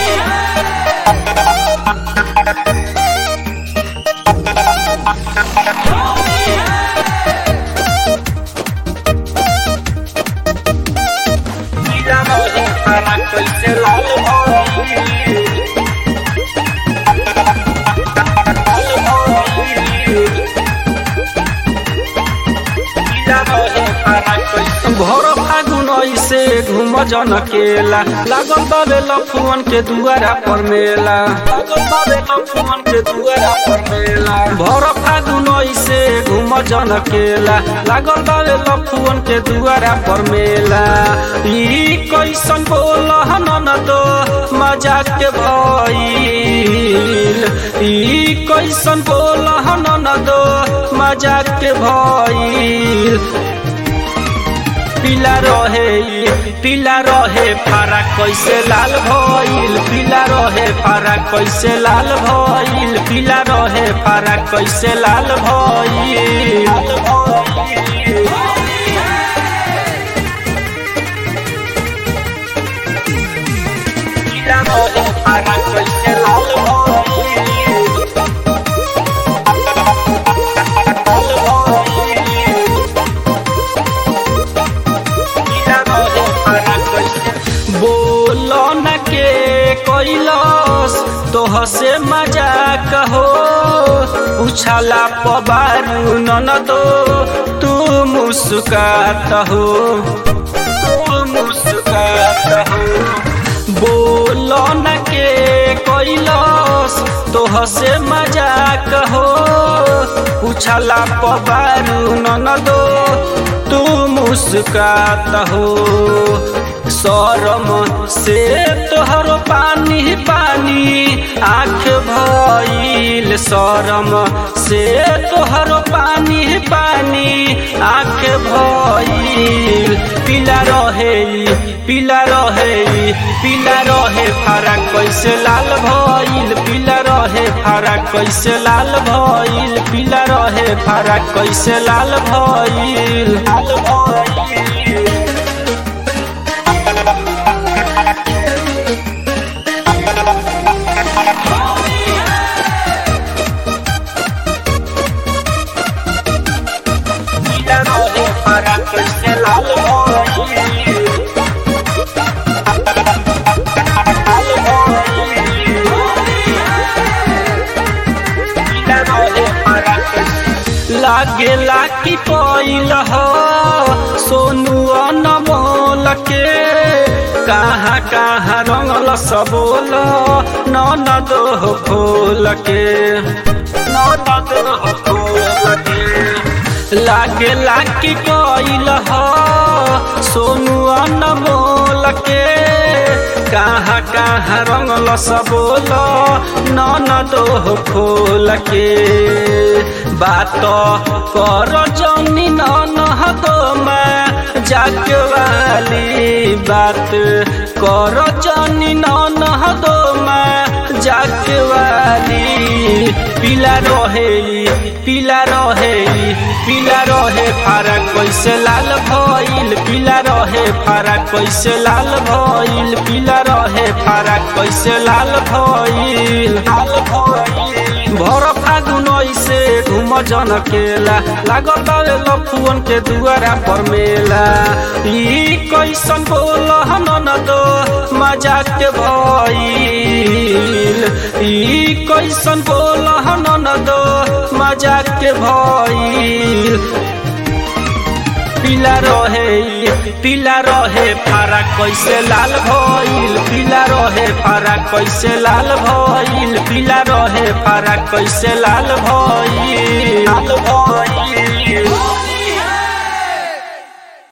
भर फागुन ऐसे घूम जन केला लागल बाबे लफुअन के दुआरा पर मेला लागल बाबे लफुअन के दुआरा पर मेला भर फागुन ऐसे घूम जन केला लागल बाबे लफुअन के दुआरा पर मेला ई कैसन बोल हनन तो मजाक के भइल ई कैसन बोल हनन तो मजाक के भइल पीला रहे पीला रहे फारा कैसे लाल भइल पीला रहे फारा कैसे लाल भइल पीला रहे फारा कैसे लाल भइल पीला रहे फारा कैसे लाल भइल बोलो न के कैलस तोह से मजाक हो उछाला पबारू न दो तू मुस्कात हो तू मुस्कात हो बोलो न के कैलस तोह से मजाक हो उछाला पबारू न दो तू मुस्कात हो शरम से तोहर पानी पानी आँख भइल शरम से तोहर पानी पानी आँख भइल पीला रहे पीला रहे पीला रहे फारा कैसे लाल भइल पीला रहे फारा कैसे लाल भइल पीला रहे फारा कैसे लाल भइल लाल भइल लागेला कि पैल हो सोनू अनमोल के कहाँ कहाँ रंगल सबोल न दो खोल के न दो खोल के लागेला कि पैल हो सोनू अनमोल के कहाँ कहाँ रंगल सबोल न दो खोल के बात कर जनी नहदो में जाके वाली बात कर जनी नहदो में जाके वाली पीला रहे पीला रहे पीला रहे फारा कैसे लाल भइल पीला रहे फारा कैसे लाल भइल पीला रहे फारा कैसे लाल भइल लाल भइल भर फागुन ऐसे घूम जन केला लागत लफुअन के दुआरा पर मेला ई कैसन बोल हनन दो मजाक के भइल ई कैसन बोल हनन दो मजाक के भइल पीला रहे पीला रहे फारा कैसे लाल भइल पीला रहे फारा कैसे लाल भइल पीला रहे फारा कैसे लाल भइल लाल भइल